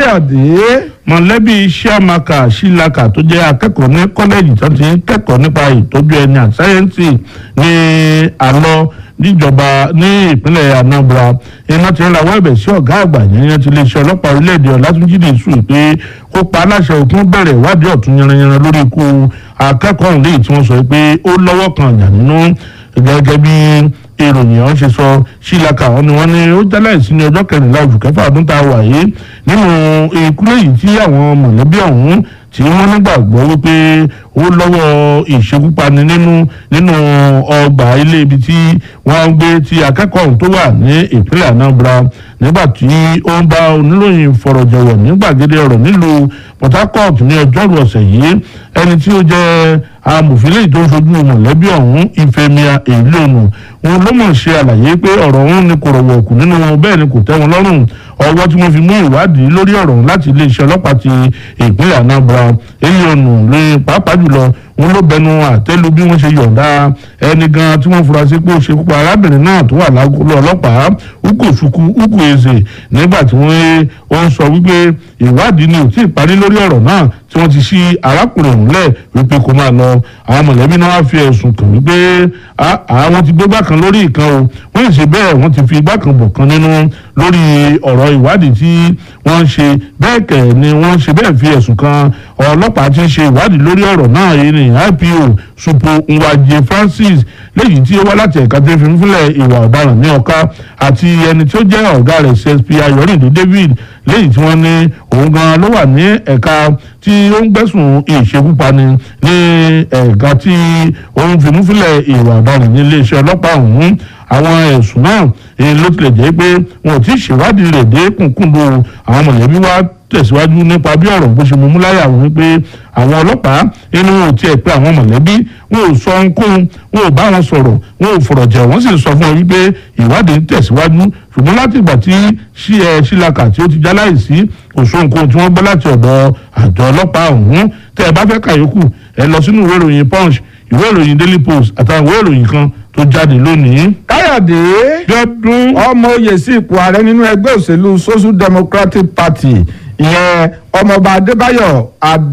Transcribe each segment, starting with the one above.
káyọ̀dé mọ̀lẹ́bí sàmàkà sílàkà tó jẹ́ akẹ́kọ̀ọ́ ní kọ́lẹ́jì tó ti ń kẹ́kọ̀ọ́ nípa ìtọ́jú ẹni àti sáyẹ́ǹsì ní àlọ́ níjọba ní ìpínlẹ̀ anambra iná ti ń rawọ́ ẹ̀bẹ̀ sí ọ̀gá àgbà yẹn ti lè ṣe ọlọ́pàá orílẹ̀-èdè ọ̀làtúnjì dìísù pé kó pa aláṣẹ òkun bẹ̀rẹ̀ ìwádìí ọ̀tún yanranyanran lórí ikú akẹ́kọ̀ọ́ ọ̀hún léyìí tí wọ́n sọ pé ó lọ́wọ́ kan àjà nínú gẹ́gẹ́ bí ìròyìn ọ̀hún ṣe sọ sílaka ọ̀hún ni wọ́n ní ó jáláìsí ní ọjọ́ kẹrìnlá oṣù kẹfà ọdún tá a wà yìí nínú ikú lẹ́yìn tí àwọn mọ̀lẹ́bí ọ̀hún tí wọ́n nígbàgbọ́ wípé ó lọ́wọ́ ìṣekúpani nínú nínú ọgbà ilé ibi tí wọ́n ń gbé tí akẹ́kọ̀ọ́ ọ̀hún tó wà ní ìpínlẹ̀ anambra nígbà tí ó ń bá oníròyìn fọ̀rọ̀jọ̀wọ̀ ní gbàgede ọ̀rọ̀ nílùú port harcourt ní ọjọ́rú ọ̀sẹ̀ yìí ẹni tí ó jẹ́ amòfin lẹ́yìn tó ń fojú mọ̀lẹ́bí ọ̀hún ìfẹ́mìà èlónù wọn ló mọ̀ ṣe àlàyé pé ọ̀rọ̀ ọ̀hún ni kò rọ̀wọ̀ kù nínú wọn bẹ́ẹ̀ ni kò tẹ́ wọn lọ́rùn ọwọ́ tí wọ́n fi mú ìwádìí lórí ọ̀rọ̀ ọ̀hún láti iléeṣẹ́ ọlọ́pàá ti ìpínlẹ̀ anambra èlónù lórí pàápàá jùlọ wọn ló bẹnu àtẹ́lu bí wọ́n ṣe yọ̀ǹda ẹni gan tí wọ́n fura sí pé ó ṣe púpọ̀ arábìnrin náà tó wà lágolo ọlọ́pàá ukosuku ukwueze nígbà tí wọ́n ó ń sọ wípé ìwádìí ni ò tí ì parí lórí ọ̀rọ̀ náà tí wọ́n ti ṣí arákùnrin ọ̀hún lẹ̀ wípé kó máa lọ àwọn mọ̀lẹ́bí náà wá fi ẹ̀sùn kàn wípé àwọn ti gbé gbá kan lórí ìkan o wọ́n ṣe bẹ́ẹ̀ wọ́n ti fi igbá kan bọ̀ kan nínú lórí ọ̀rọ̀ ìwádìí tí wọ́n ń ṣe bẹ́ẹ̀ kẹ̀ ni wọ́n ṣe bẹ́ẹ̀ fi ẹ̀sùn kan ọlọ́pàá tí ń ṣe ìwádìí lórí ọ̀rọ̀ náà yìí ni ipo supo nwaje francis léyìí tí ó wá láti ẹ̀ka tó fi ń fúnlẹ̀ ìwà ọ̀daràn ní ọ̀ka àti ẹni tí ó jẹ́ ọ̀gá rẹ̀ csp ayọ̀rìndé david léyìí tí wọ́n ní òun gan ló wà ní ẹ̀ka tí ó ń gbẹ̀sùn ìṣekúpani ní ẹ̀ka tí ó ń fimúfilẹ̀ ìwà ọ̀daràn ní iléeṣẹ́ ọlọ́pàá ọ̀hún àwọn ẹ̀sùn náà ló tilẹ̀ jẹ́ pé wọn ò tí ì ṣèwádìí rẹ̀ dé kùnkùndùn àwọn mọ̀lẹ́bí wá tẹ̀síwájú nípa bí ọ̀rọ̀ bó ṣe mú múláyà wọn wípé àwọn ọlọ́pàá inú wọn ò tiẹ̀ pé àwọn mọ̀lẹ́bí wọn ò sọ ohunkóhun wọn ò bá wọn sọ̀rọ̀ wọn ò fọ̀rọ̀ jẹ̀ wọ́n sì sọ fún wọn wípé ìwádìí ń tẹ̀síwájú ṣùgbọ́n láti ìgbà tí sílaka tí ó ti já láìsí kò sọ nǹkan tí wọ́n gbọ́ láti ọ̀dọ̀ àjọ ọlọ́pàá ọ̀hún tẹ́ ẹ bá fẹ́ kàyókù ẹ lọ sínú ìwé ìròyìn punch ìwé ìròyìn daily post àtàwọn ìwé ìròyìn kan tó jáde lónìí. káyọ̀dé gbẹ́dún ọmọ oyè sí ipò ààrẹ nínú ẹgbẹ́ òṣèlú social democratic party ìyẹn ọmọọba adébáyọ̀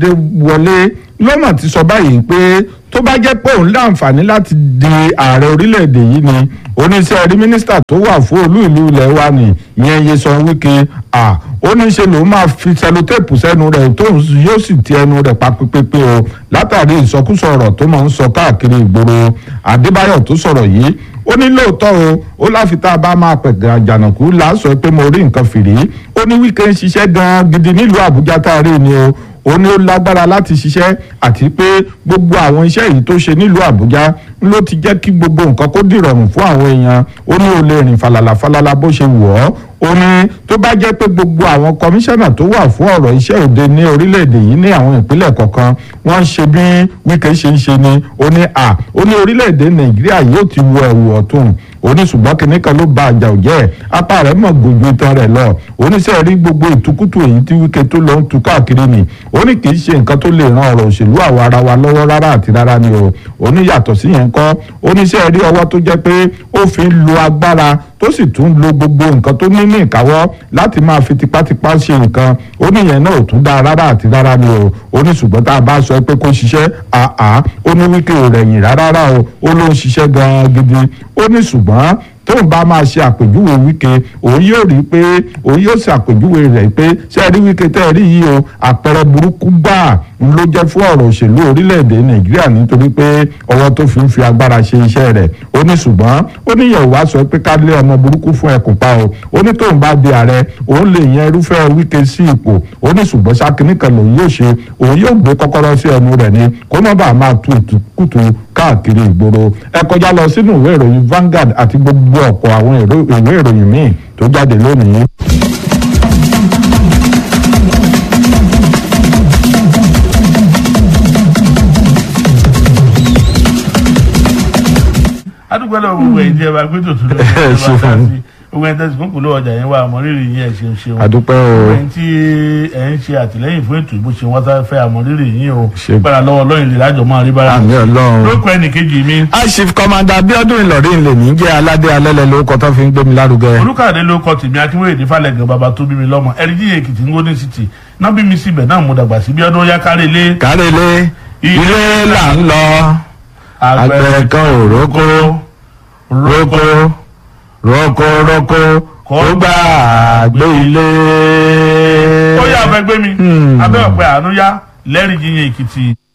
adéwọlé lọ́mọ̀ ti sọ báyìí pé tó bá jẹ́ pé òun láǹfààní láti di ààrẹ orílẹ̀-èdè yìí ni oníṣẹ́ rí mínísítà tó wà fún olú ìlú ilẹ̀ wa ni ìyẹn Nyesom Wike à ó ní ṣe lòun máa fi sẹlótéèpù sẹ́nu rẹ̀ tó yóò sì ti ẹnu rẹ̀ pa pípépé o látàrí ìsọkúsọ ọ̀rọ̀ tó máa ń sọ káàkiri ìgboro Adébáyọ̀ tó sọ̀rọ̀ yìí ó ní lóòótọ́ o ó láfi tá a bá máa pẹ̀gàn àjànàkú làásọ pé mo rí nǹkan fìrí ó ní Wike ń ṣiṣẹ́ gan-an gidi nílùú Àbújá tá a rí ni o ó ní ó lágbára láti ṣiṣẹ́ àti pé gbogbo àwọn iṣẹ́ yìí tó ṣe nílùú Àbújá ló ti jẹ́ kí gbogbo nǹkan kó dìrọ̀rùn fún àwọn èèyàn ó ní ó lè rìn falala falala bó ṣe wù ọ́ ó ní tó bá jẹ́ pé gbogbo àwọn kọmíṣánná tó wà fún ọ̀rọ̀ iṣẹ́ òde ní orílẹ̀-èdè yìí ní àwọn ìpínlẹ̀ kọ̀ọ̀kan wọ́n ń ṣe bí Wike ṣe ń ṣe ni ó ní à ó ní orílẹ̀-èdè Nàìjíríà yóò ti wọ ẹ̀wù ọ̀tún òní ṣùgbọ́n kìnní kan ló ba àjà òjẹ́ apá rẹ̀ mọ̀ gbogbo ìtàn rẹ̀ lọ oníṣẹ́ rí gbogbo ìtukùtù èyí tí Wike tó lọ ń tu káàkiri ni ó ní kì í ṣe nǹkan tó lè ran ọ̀rọ̀ òṣèlú àwa ara wa lọ́wọ́ rárá àti rárá ni o ó ní yàtọ̀ sí yẹn kọ́ oníṣẹ́ rí ọwọ́ tó jẹ́ pé ó fi ń lo agbára tó sì tún lo gbogbo nǹkan tó ní ní ìkáwọ́ láti máa fi tipátipá ṣe nǹkan ó ní yẹn náà ò tún dáa rárá àti rárá ni o ó ní ṣùgbọ́n tá a bá sọ pé kó ṣiṣẹ́ àá ó ní Wike ò rẹ̀yìn rárá o ó ló ń ṣiṣẹ́ gan-an gidi ó ní ṣùgbọ́n tóun bá máa ṣe àpèjúwe Wike òun yóò rí pé òun yóò ṣe àpèjúwe rẹ̀ pé ṣé ẹ rí Wike tẹ́ ẹ rí yìí o àpẹẹrẹ burúkú gbáà ń ló jẹ́ fún ọ̀rọ̀ òṣèlú orílẹ̀-èdè Nàìjíríà nítorí pé ọwọ́ tó fi ń fi agbára ṣe iṣẹ́ rẹ̀ ó ní ṣùgbọ́n ó ní yẹ̀wò wá sọ pé ká lé ọmọ burúkú fún ẹkùn pa o ó ní tóun bá di ààrẹ òun lè yan irúfẹ́ Wike sí ipò ó ní ṣùgbọ́n sákìní kan lòun yóò ṣe òun yóò gbé kọ́kọ́rọ́ sí ẹnu rẹ̀ ni kó má bàa máa tu ìtukùtù káàkiri ìgboro ẹ kọjá lọ sínú ìwé ìròyìn Vanguard àti gbogbo ọ̀pọ̀ àwọn ìwé ìròyìn míì tó jáde lónìí. adúgbò lọ gbogbo ẹ̀jẹ̀ bá gbé tòtún lọ Ẹ ṣe fún mi. gbogbo ẹni tẹ́sí fún kùlọ̀ ọjà yẹn wà àmọ́rírì yín ẹ̀ ṣeun ṣeun àdúpẹ́ o gbogbo ẹni tí ẹ̀ ń ṣe àtìlẹ́yìn fún ètò ìbò ṣe wọ́n tá fẹ́ àmọ́rírì yín o Ṣe- gbára lọ́wọ́ lọ́yìn lè lájọ máa rí bára àmì ọlọ́run. lóko ẹnì kejì mi aṣif kọmanda abiodun ìlọrin lè ní jẹ́ aládé alẹ́lẹ̀ lórúkọ tó fi ń gbé mi lárugẹ. olùkàdé ló kọ tèmi akínwéyè ní falẹ̀gàn bàbá tó bí mi lọ́mọ ẹ̀rídì èkìtì ń gómìnà city náà bí mi síbẹ̀ náà mo dàgbà sí bí ọdún yá kárí ilé kárẹ́lẹ́ ilé là ń lọ àgbẹ̀ kan ò rókó rókó rókó rókó kó gbà gbé ilé. ó yà fẹ́ gbé mi Hmm. abẹ́ ọ̀pẹ àánú yá lẹ́rìí jíyìn èkìtì.